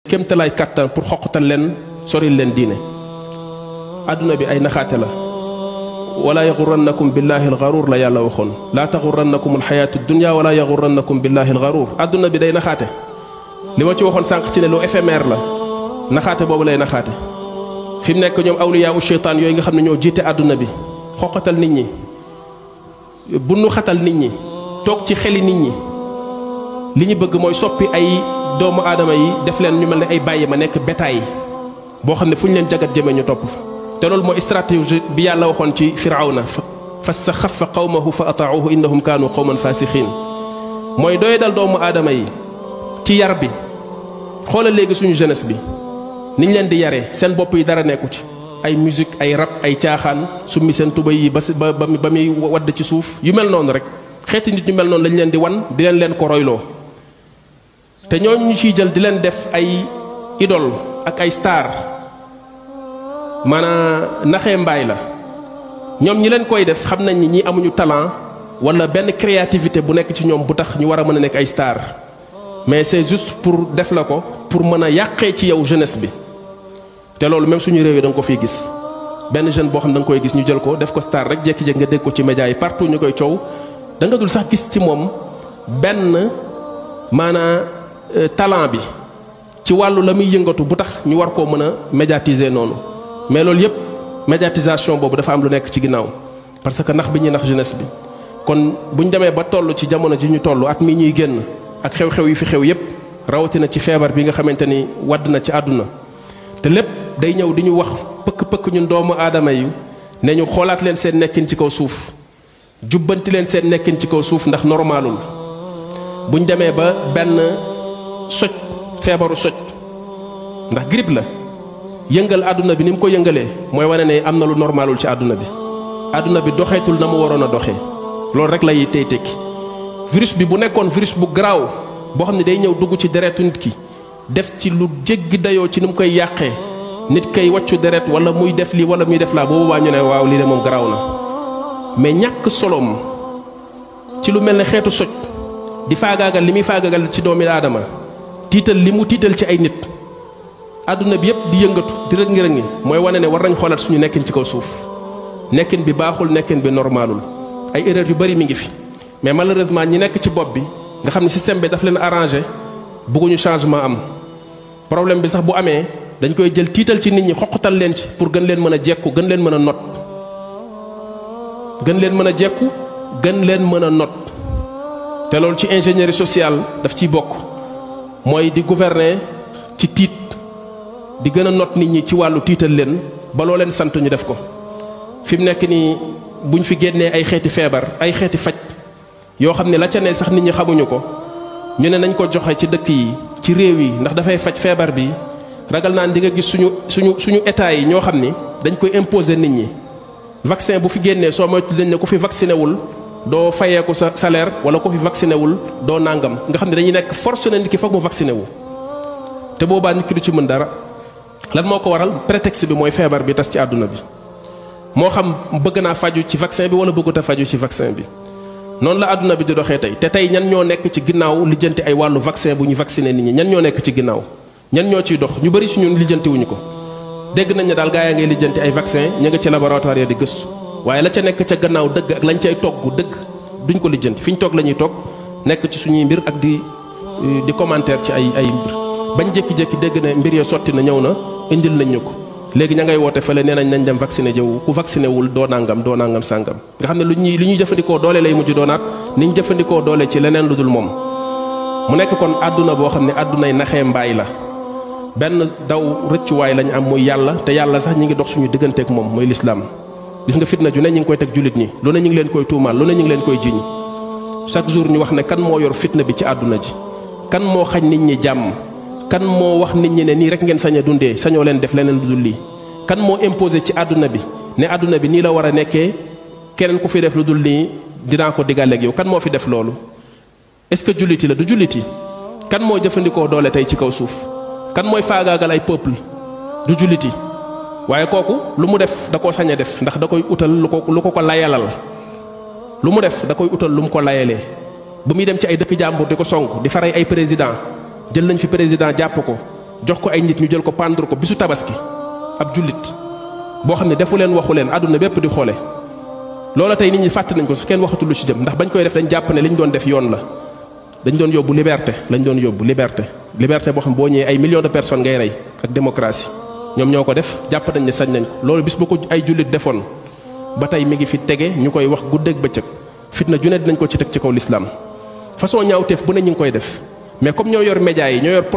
kéemtalaay kàttan pour xoqatal leen soril leen diine àdduna bi ay naxaate la wala yaxurannakum billahi alxaruur la yàlla waxoon laa taxurannakum alxayaatu dunia wala yaxurannakum billahi alxaruur àdduna bi day naxaate li ma ci waxoon sànq ci ne lu éphémère la naxaate boobu lay naxaate fi mu nekk ñoom awliyaa u cheytaan yooyu nga xam ne ñoo jiite àdduna bi xoqatal nit ñi bunnu xatal nit ñi toog ci xeli nit ñi li ñu bëgg mooy soppi ay doomu aadama yi def leen ñu mel ne ay bàyyi ma nekk bétail boo xam ne fu ñu leen jagat jëmee ñu topp fa te loolu mooy stratégie bi yàlla waxoon ci firawna fastaxafa qawmahu fa ataacuhu innahum kaanu qawman fasixiin mooy doy dal doomu aadama yi ci yar bi xoolal léegi suñu jeunesse bi niñ leen di yaree seen bopp yi dara nekku ci ay musique ay rap ay caaxaan summi seen tuba yi ba ba ba muy wadd ci suuf yu mel noonu rek xeeti nit ñu mel noonu lañ leen di wan di leen leen ko royloo te ñooñu ñu ciy jël di leen def ay idole ak ay star maanaam naxee mbaay la ñoom ñi leen koy def xam nañ ni ñi amuñu talent wala benn créativité bu nekk ci ñoom bu tax ñu war a mën a nekk ay star mais c'est juste pour def la ko pour mën a yàqee ci yow jeunesse bi te loolu même suñu réew yi da nga ko fiy gis benn jeune boo xam da nga koy gis ñu jël ko def ko star rek jékki-jékki nga dégg ko ci média yi partout ñu koy coow da nga dul sax gis ci moom benn maanaa talent bi ci wàllu la muy yëngatu bu tax ñu war koo mën a médiatiser noonu mais loolu yépp médiatisation boobu dafa am lu nekk ci ginnaaw parce que nax bi ñuy nax jeunesse bi kon bu ñu demee ba toll ci jamono ji ñu toll at mi ñuy génn ak xew-xew yi fi xew yépp rawatina ci feebar bi nga xamante ni wadd na ci àdduna te lépp day ñëw di ñu wax pëkk-pëkk ñun doomu aadama yi ne ñu xoolaat leen seen nekkin ci kaw suuf jubbanti leen seen nekkin ci kaw suuf ndax normalul bu ñu demee ba benn soj feebaru soj ndax grippe la yëngal àdduna bi ni mu ko yëngalee mooy wane ne am na lu normalul ci àdduna bi àdduna bi doxeetul na mu waroon a doxee loolu rek lay tey tekki virus bi bu nekkoon virus bu garaaw boo xam ne day ñëw dugg ci deretu nit ki def ci lu jéggi dayoo ci ni mu koy yàqee nit kay wàccu deret wala muy def lii wala muy def laa boobu waa ñu ne waaw lii de moom garaaw na mais ñàkk soloom ci lu mel ne xeetu soj di faagaagal li muy faagaagal ci doomi aadama tiital li mu tiital ci ay nit àdduna bi yépp di yëngatu di rëg ngi rëg ngi mooy wane ne war nañ xoolaat suñu nekkin ci kaw suuf nekkin bi baaxul nekkin bi normalul ay erreur yu bari mi ngi fi mais malheureusement ñi nekk ci bopp bi nga xam ne système bi daf leen arrangé bëgguñu changement am problème bi sax bu amee dañ koy jël tiital ci nit ñi xoqatal leen ci pour gën leen mën a jekku gën leen mën a not gën leen mën a jekku gën leen mën a not te loolu ci ingénierie sociale daf ciy bokk mooy di gouverner ci tiit di gën a not nit ñi ci wàllu tiital leen ba loo leen sant ñu def ko fi mu nekk nii buñ fi génnee ay xeeti feebar ay xeeti faj yoo xam ne la ca ne sax nit ñi xamuñu ko ñu ne nañ ko joxe ci dëkk yi ci réew yi ndax dafay faj feebar bi ragal naan di nga gis suñu suñu suñu état yi ñoo xam ni dañ koy imposer nit ñi vaccin bu fi génnee soo moytu dañ ne ku fi vacciné wul doo fayeeku sa salaire wala ku fi vacciné wul doo nangam nga xam ne dañuy nekk force na nit ki foog mu vacciné wu te boobaa nit ki du ci mën dara lan moo ko waral prétexte bi mooy feebar bi tas ci àdduna bi moo xam bëgg naa faju ci vaccin bi wala bëggut a faju ci vaccin bi noonu la àdduna bi di doxee tey te tey ñan ñoo nekk ci ginnaaw lijjanti ay wàllu vaccin bu ñu vacciné nit ñi ñan ñoo nekk ci ginnaaw ñan ñoo ciy dox ñu bëri si ñun lijjanti wuñu ko dégg nañ ne daal gaa yaa ngay lijjanti ay vaccin ña nga ci laboratoire ya di gëstu waaye la ca nekk ca gannaaw dëgg ak lañ cay togg dëgg duñ ko lijjanti fi ñu toog la ñuy toog nekk ci suñuy mbir ak di di commentaire ci ay ay mbir bañ jékki-jékki dégg ne mbir ya sotti na ñëw na indil nañ ñu ko léegi ña ngay woote fële nee nañ nañ dem vacciné jëwu ku vacciné wul doo nangam doo nangam sàngam nga xam ne lu ñuy lu ñuy jëfandikoo doole lay mujj doonaat ni ñu jëfandikoo doole ci leneen lu dul moom mu nekk kon àdduna boo xam ne àddunay naxee mbaay la benn daw rëccuwaay lañ am muy yàlla te yàlla sax ñi ngi dox suñu digganteek moom mooy lislaam gis nga fitna ju ne ñi ngi koy teg jullit ñi lu ne ñi ngi leen koy tuumaal lu ne ñi ngi leen koy jiñ chaque jour ñu wax ne kan moo yor fitna bi ci àdduna ji kan moo xañ nit ñi jàmm kan moo wax nit ñi ne nii rek ngeen sañ a dundee sañoo leen def leneen lu dul lii kan moo imposé ci àdduna bi ne àdduna bi nii la war a nekkee keneen ku fi def lu dul nii dinaa ko digaleeg yow kan moo fi def loolu est-ce que julliti la du julliti kan moo jëfandikoo doole tey ci kaw suuf kan mooy faagaagal ay peuple du julliti waaye kooku lu mu def da koo sañ a def ndax da koy utal lu ko lu ko ko layalal lu mu def da koy utal lu mu ko layalee bu muy dem ci ay dëkk jàmbur di ko song di faray ay président jël nañ fi président jàpp ko jox ko ay nit ñu jël ko pendre ko bisu tabaski ab jullit boo xam ne defu leen waxu leen àdduna bépp di xoole loola tey nit ñi fàtte nañ ko sax kenn waxatul lu ci jëm ndax bañ koy def dañ jàpp ne li ñu doon def yoon la dañ doon yóbbu liberté lañ doon yóbbu liberté liberté boo xam boo ñëwee ay millions de personnes ngay rey ak démocratie ñoom ñoo ko def jàpp nañ ne sañ nañ ko loolu bis bu ko ay jullit defoon ba tey mi ngi fi tege ñu koy wax guddeeg bëccëg fitna ju ne dinañ ko ci teg ci kaw lislaam façon ñaawteef bu ne ñu ngi koy def mais comme ñoo yor médias yi ñoo yor